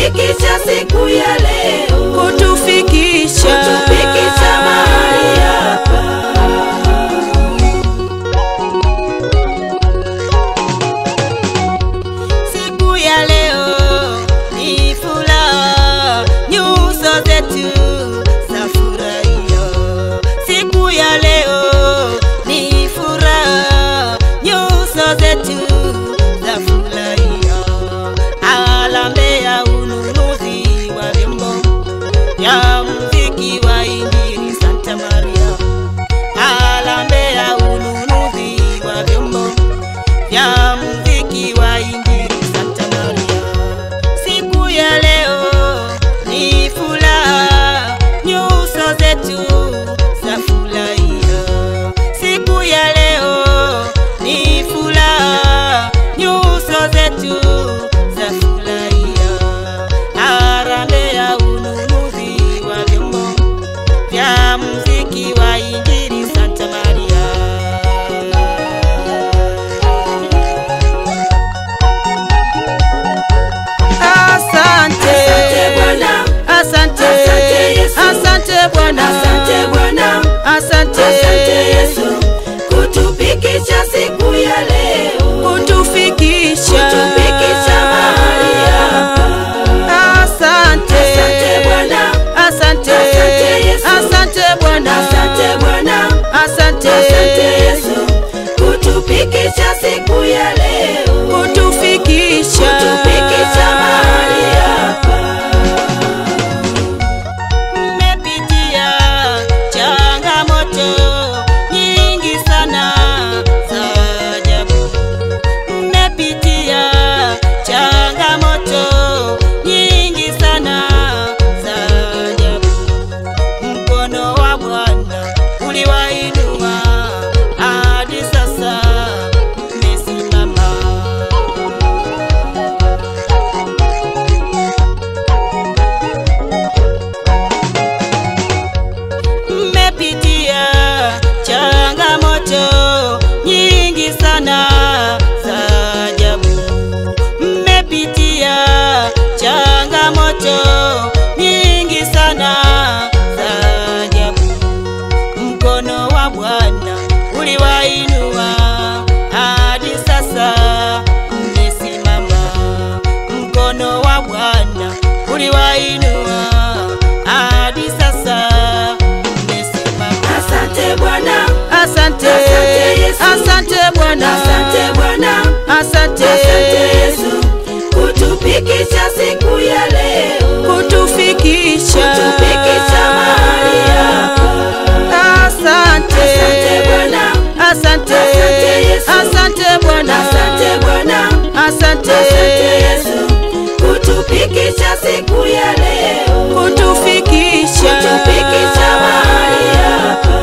kutufikisha siku ya leo, kutufikisha kutufikisha mahali hapa. siku ya leo ni furaha, nyuso zetu za furahia. Siku ya leo ni furaha, nyuso zetu za furahia. Alambe ya ununuzi wa vyombo ya muziki wa Injili Santa Maria. Alambe ya ununuzi wa vyombo ya muziki wa Injili Santa Maria. Siku ya leo ni furaha, nyuso zetu za furahia. Siku ya leo ni furaha, nyuso zetu za furahia. Harambee ya ununuzi wa vyombo vya muziki wa Injili Santa Maria. Asante Asante Bwana, asante Asante Yesu. asante Bwana, asante Bwana, asante asante Yesu, kutufikisha siku ya leo, kutufikisha kutufikisha mahali hapa. Asante Asante Bwana, asante Asante Yesu. asante Bwana, asante Bwana, asante asante Yesu, kutufikisha siku ya leo, kutufikisha kutufikisha mahali hapa. Mmepitia changamoto nyingi sana za ajabu. Mmepitia changamoto nyingi sana za ajabu. Mkono wa Bwana uliwainua hadi sasa mmesimama. mmepitia changamoto nyingi sana za ajabu. Mmepitia changamoto nyingi sana za ajabu. Mkono wa Bwana uliwainua hadi sasa mmesimama. Mkono wa Bwana uliwainua hadi sasa mmesimama. Asante Bwana, Asante, Asante Yesu. asante Bwana, asante Bwana, asante, asante Yesu, kutufikisha siku ya leo, kutufikisha, kutufikisha mahali hapa. asante, Asante Bwana, asante, Asante Yesu. asante Bwana, asante Bwana, asante, asante Yesu, kutufikisha siku ya leo, kutufikisha, kutufikisha mahali hapa.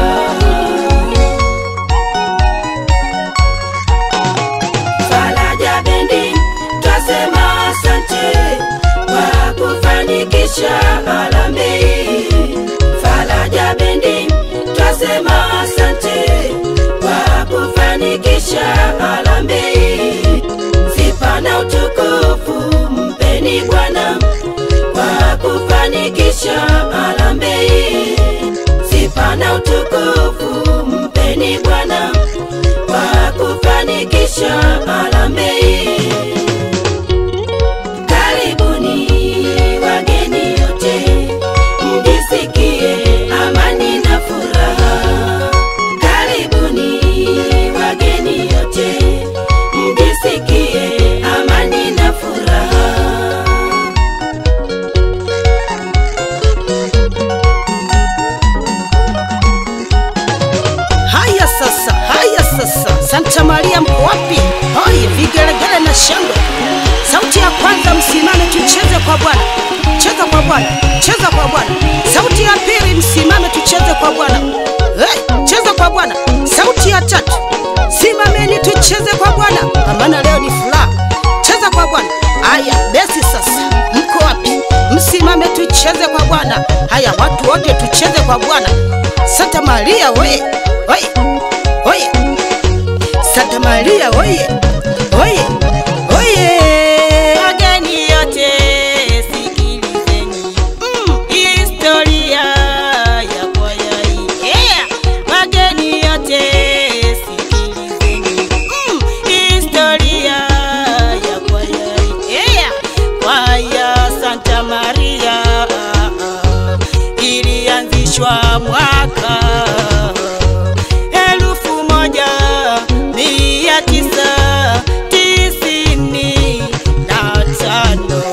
Faraja Bendi twasema asante kwa kufanikisha harambee. Faraja Bendi twasema asante kwa kufanikisha harambee. Sifa na utukufu mpeni Bwana kwa kufanikisha harambee. Sifa na utukufu mpeni Bwana kwa kufanikisha harambee. Karibuni wageni wote, mjisikie amani na furaha. Karibuni wageni wote, mjisikie amani na furaha. Haya sasa, haya sasa, Santa Maria mko wapi? Hoi, vigelegele na shangwe. Sauti ya kwanza, msimame tucheze kwa Bwana, cheza kwa Bwana, cheza kwa Bwana. Sauti ya pili, msimame tucheze kwa Bwana, hey, cheza kwa Bwana. Sauti ya tatu, simameni tucheze kwa Bwana, maana leo ni furaha. Cheza kwa Bwana. Haya, besi sasa, mko wapi? Msimame tucheze kwa Bwana. Haya, watu wote tucheze kwa Bwana. Santa Maria oye, oye, oye. Santa Maria oye, oye, oye. Wageni yote kuadhimishwa mwaka elfu moja mia tisa tisini na tano.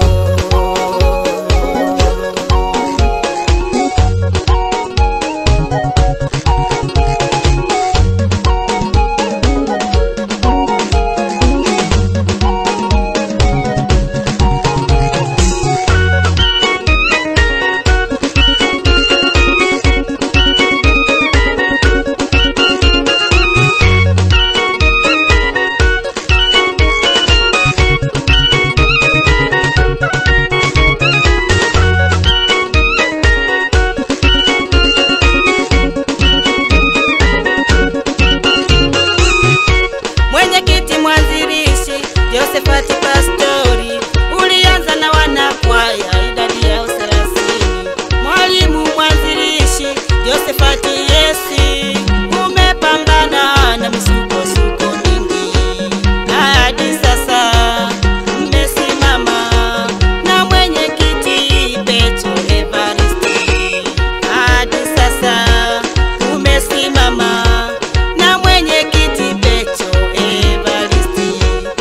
Mwenyekiti mwanzilishi Josephat Pastori, ulianza na wanakwaya idadi yao thelathini. Mwalimu mwanzilishi Josephat Yesi, umepambana na misukosuko mingi, hadi sasa mmesimama na mwenyekiti Petro Evaristi, hadi sasa umesimama na mwenyekiti Petro Evaristi.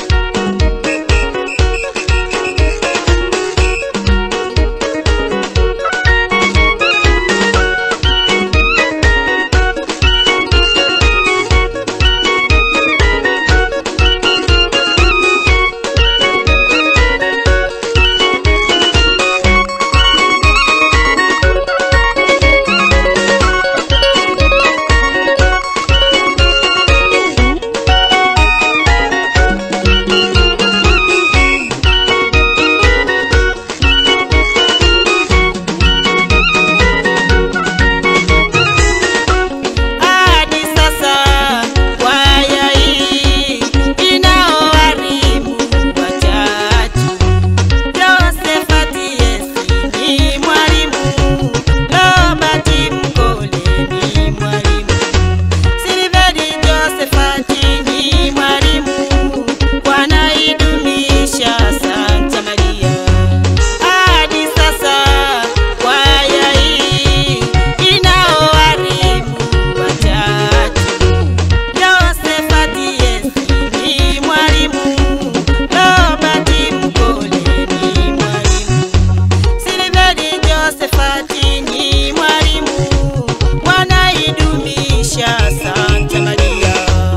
hadi sasa kwaya hii inaoharibu watatu. Josephat Yesi ni mwalimu, Robert Mkole ni mwalimu, Silveri Josephat ni mwalimu, wanaidumisha Santa Maria hadi sasa kwaya hii inaoharibu watatu. Josephat Yesi ni mwalimu, Robert Mkole ni mwalimu, Silveri Josephat ni mwalimu, wanaidumisha Santa Maria.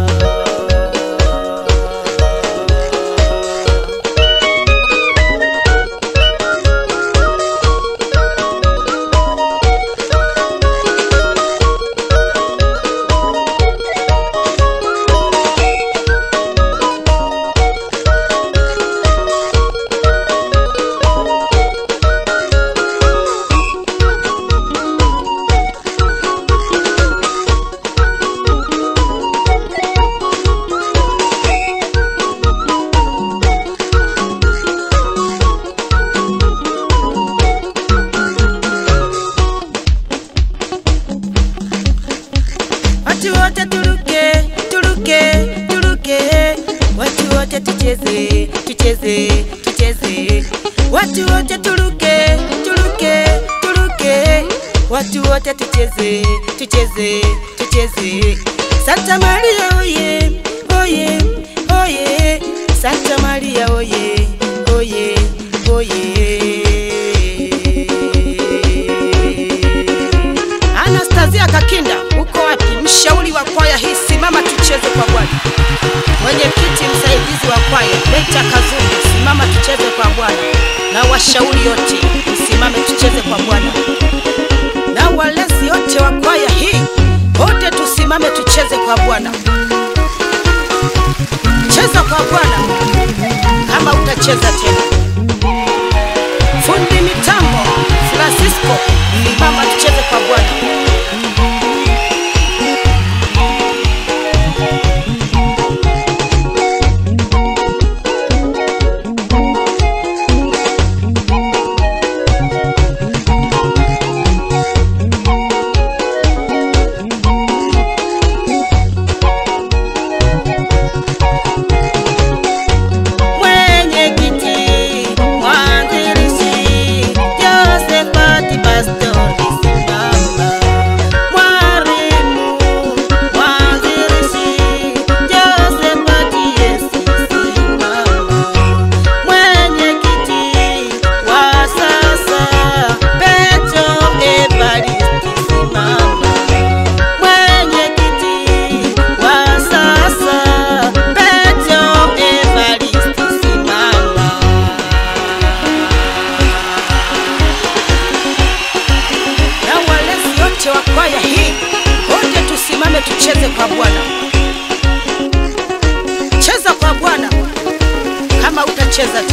Watu wote turuke, turuke, turuke. Watu wote tucheze, tucheze, tucheze. Watu wote turuke, turuke, turuke. Watu wote tucheze, tucheze, tucheze. Santa Maria oye, oye, oye. Santa Maria oye, oye, oye. Anastasia Kakinda, uko wapi? Mshauri wa kwaya hii, simama tucheze kwa Bwana. Mwenyekiti msaidizi wa kwaya Beta Kazungu, simama tucheze kwa Bwana, na washauri wote msimame tucheze kwa Bwana, na walezi wote wa kwaya hii wote tusimame tucheze kwa Bwana. Cheza kwa Bwana kama utacheza tena. Fundi mitambo Francisco, simama tucheze kwa Bwana. Mwenyekiti mwanzilishi Josephat Pastori cheza